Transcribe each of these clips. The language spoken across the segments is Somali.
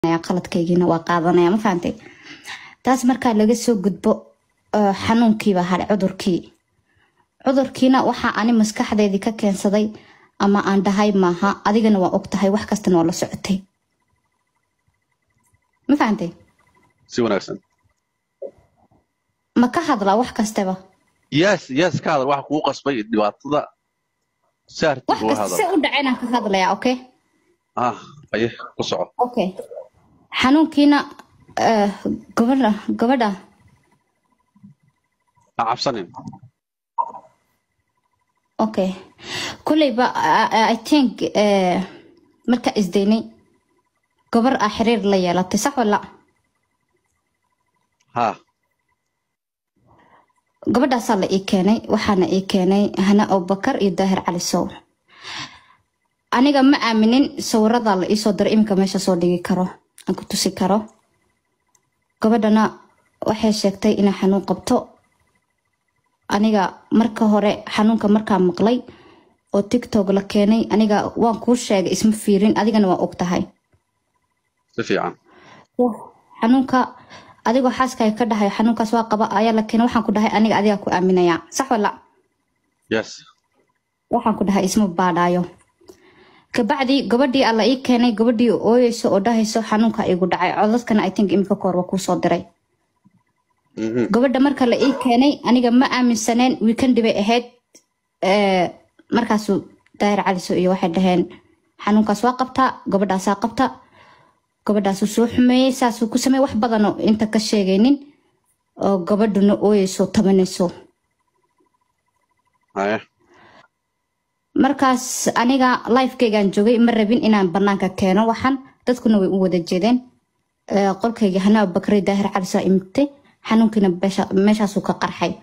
qaladkaygiina waa qaadanaya ma fahantay taas markaa laga soo gudbo uh, xanuunkiiba hadhay cudurkii cudurkiina waxaa ani maskaxdeydii ka keensaday ama aan dhahay maaha adigana waa og tahay wax kastana waa la socotay ma fahantay si wanaagsan ma ka hadlaa wax kastaba yes yes ka hadal waxa kugu qasbay dhibaatada si arrinta wax uga kasta si hadal u dhacaynaan ka hadlayaa okay ah aye ku soco okay xanuunkiina uh, gabadha gabadha ha cabsanin okay kulleyba I- i think uh, markaa isdaynay gabar aa xiriir la yeelatay sax wala ha gabadhaasaa la ii keenay waxaana ii keenay hana abubakar iyo daahir cali sow aniga ma aaminin sawiradaa la iisoo diray iminka meesha soo dhigi karo aan ku tusi karo gabadhana waxay sheegtay inay xanuun qabto aniga marka hore xanuunka markaa maqlay oo tiktok la keenay aniga waan kuu sheegay isma fiirin adigana waa og tahay si fiican xanuunka adigoo xaaskaaga ka dhahay xanuunkaas waa qaba ayaa la keenay waxaan ku dhahay aniga adigaa ku aaminaya sax wala yes waxaan ku dhahay isma baadhaayo kabacdi gabadhii alla ii keenay gabadhii ooyeyso oo dhahayso xanuunka igu dhacay codadkana i think imika koor waa kuusoo diray Mhm. gabadha marka la ii keenay aniga ma aaminsaneen weekendi bay ahayd Eh, markaasuu daahir caliso iyo waxay dhaheen xanuunkaas waa qabtaa gabadhaasaa qabta gabadhaasuu soo xumeeyey saasuu ku sameey wax badanoo inta ka sheegaynin oo gabadhuna ooyeyso tabanayso haye markaas aniga lifekeygaan joogay ma rabin inaan banaanka keeno waxan dadkuna way u wada jeedeen Eh, qolkayga hanaa bakri daahir calisaa imigtay xanuunkiina beesha- meeshaasuu ka qarxay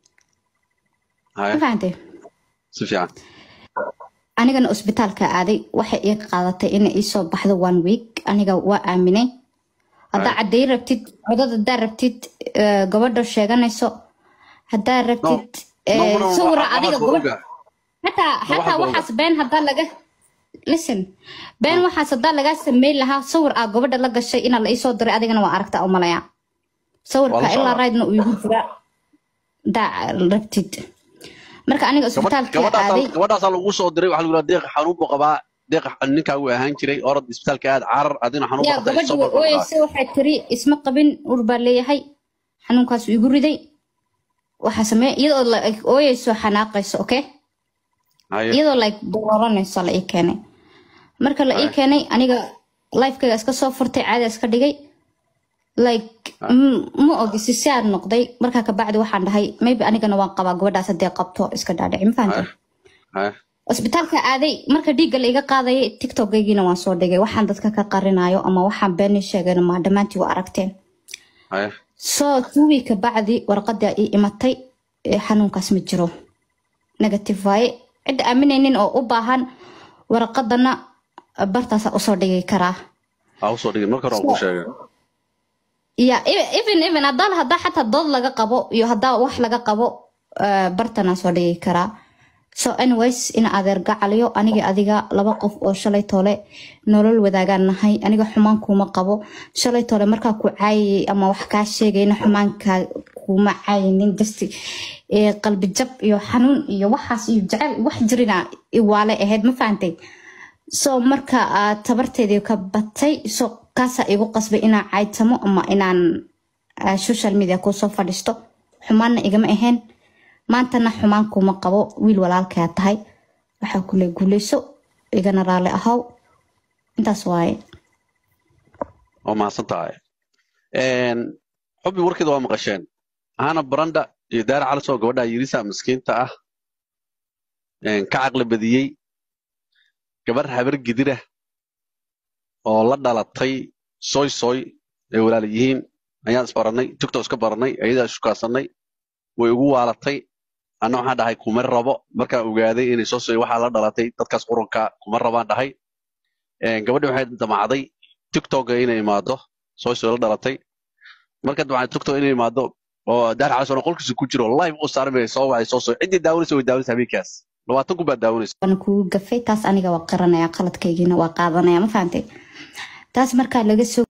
ma haye fahantay si fiican anigana cusbitaalka aaday waxay ii qaadatay inay iisoo baxdo one week aniga waa aaminay haddaa Ay. cadeey rabtid codad haddaa rabtid eh, gabadha sheeganayso haddaa rabtid eh, No, no, no, sawira waxa- adiga waxaas gabadh oga. xataa waxa xataa oga. waxaas been haddaa laga listen been waxaas haddaa lagaa sameyn lahaa sawir aa gabadha la gashay inaa la iisoo diray adigana waa aragtaa umalaya Waa sawirka la ilaa socdaa. raydna uu igu jira haddaa rabtid marka aniga Gabadh- cusbitaalka aaday gabadhaasaa gabadhaasaa lagu soo diray waxaa lagu yidhaha deeq xanuun buu qabaa deeq ninkaa wuu ahaan jiray orod isbitaalka aad carar adina xanuun yaa qabta gabadhi soo way barbardhaa ooyeysa waxay tiri isma qabin ur baa leeyahay xanuunkaasu igu riday waxaa samee iyadoo la like, ooyeyso xanaaqayso okay haye iyadoo like dooranayso la ii keenay marka la ii Ay. keenay aniga lifekayga iska soo furtay caada iska dhigay like Ay. m- ma ogi si siaad noqday markaa kabacdi waxaan dhahay maybe anigana waan qabaa gabadhaas haddee qabto iska dhaadhici ma fahantay haye haye cusbitaalka aaday marka dhiigga la iga qaadayay tiktokgaygiina waan soo dhigay waxaan dadka ka qarinayo ama waxaan beeni sheegayna ma dhammaantii waa aragteen haye soo tuwii ka bacdi warqadaa ii imatay ee xanuunkaas ma jiro negative waaye cidda aaminaynin oo u baahan warqadana bartaasa usoo dhigi karaa ha usoo dhigin marka hore waan kuu sheegay ya e- even even hadaa hadaa xataa dood laga qabo iyo hadaa wax laga qabo eh, bartanaa soo dhigi karaa so anyways in adeer gacaliyo aniga adiga laba qof oo shalay toole nolol wadaagaan nahay aniga xumaan kuma qabo shalay toole markaa ku caayayay ama wax kaa sheegayna xumaankaa kuma caayinin just eh, qalbi jab iyo xanuun iyo waxaas iyo jecel wax jirina iwaale ahayd ma fahantay so marka aad tabarteedii ka batay so kaasaa igu qasbay inaan caytamo ama inaan ah, social media kusoo fadhiisto xumaanna igama ahayn maantana xumaan kuma qabo wiil walaalkaa tahay waxaa kule guuleyso igana raali ahow intaas waaye waa mahadsan tahay xubbi warkeeda waa maqasheen hana baranda iyo daara calisoo gabadha yirisa miskiinta ah een, ka caqli badiyey gabar habar gidira oo la dhalatay soy soy ay walaal yihiin ayaan isbaranay tiktok iska baranay ayadaa ishukaasannay way ugu waalatay anna waxaan dhahay kuma rabo markaan ogaaday inay soo soy waxaa la dhalatay dadkaas qurunka kuma rabaan dhahay Een, gabadhi waxay damacday tiktoka inay imaado soy soy la dhalatay marka damacday tiktok inay imaado oo daar calisoo qolkiisa ku jiro live u saarmay soo wacay soo soy ciddii daawanaysa way daawanaysa habeenkaas labaatan kun baa daawanaysa waana kugu gafay taas aniga waa qaranaya qaladkaygiina waa qaadanaya ma fahantay taas markaa laga soo